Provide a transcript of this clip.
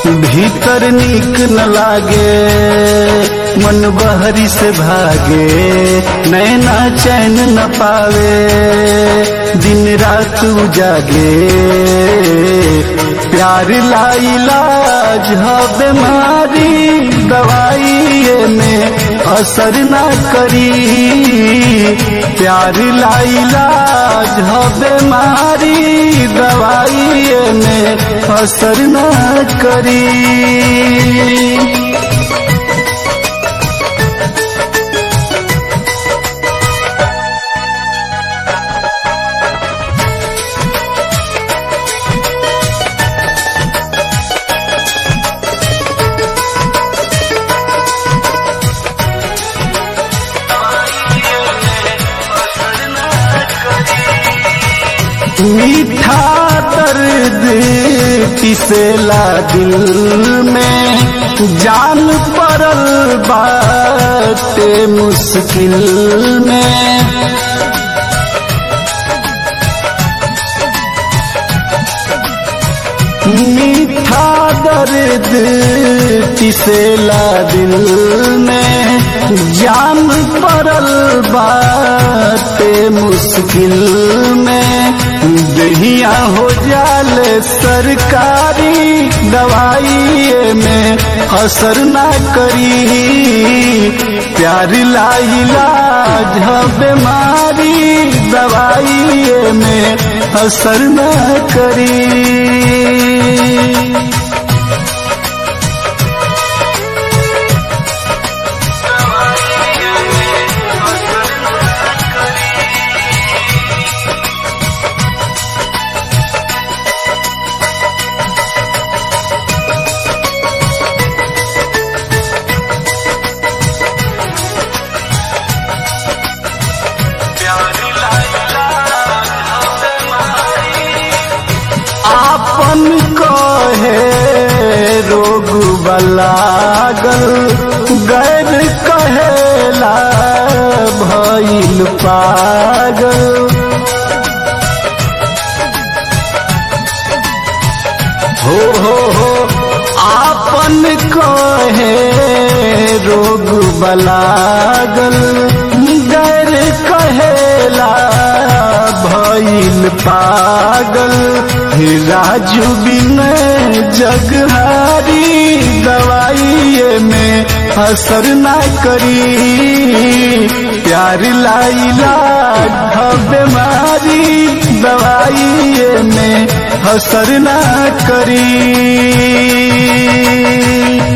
भीतर नीक न लागे मन बहरी से भागे नैना चैन न पावे दिन रात जागे प्यार लाइलाज ह बीमारी दवाई में असर न करी प्यार लाइलाज ह बीमारी दवाई में असर न करी मीठा दर्द पिसेला दिल में जान पड़ल बाटे मुश्किल में मीठा दर्द पिसेला दिल में जान पड़ल बाटे मुश्किल में दहिया हो जाल सरकारी दवाई में असर ना करी प्यार लाइलाज बीमारी दवाई में असर ना करी आपन कहे रोग बलागल गैर कहेला भइल पागल हो हो हो आपन कहे रोग बलागल गैर कहेला भइल पागल राजू बिन जगहारी दवाई में असर ना करी प्यार लाइला बीमारी दवाई में असर ना करी